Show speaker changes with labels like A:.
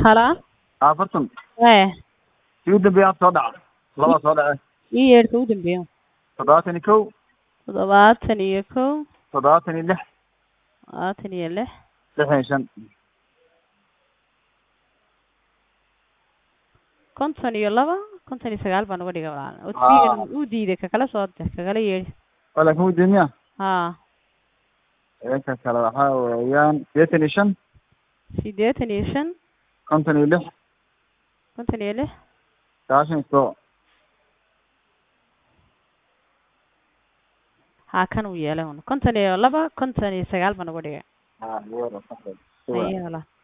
A: Hala?
B: afartan
A: Wee,
B: kii u dambeeya hadda soo dhaca labaa soo dhace
A: ii yeedhka u dambeeyo.
B: toddobaatan iyo kow
A: Toddobaatan iyo kow,
B: toddobaatan iyo lix
A: labaatan iyo lix,
B: lixdan iyo shan
A: konton iyo laba, konton iyo sagaal baan uga dhigay walaal.
B: Haa.
A: Odbigan uu diiday kakala soo dir, kakala yeedhi.
B: oo laakin wuu deemiya
A: Haa,
B: ka kale waxaa weeyaan sideetan iyo shan
A: siddeetan iyo shan,
B: konton iyo lix
A: konton iyo lix,
B: sagaashan iyo todoba
A: haa kan uu yeelay un. Konton iyo laba, konton iyo sagaal baan uga dhigay.
B: ha
A: Haye walaal.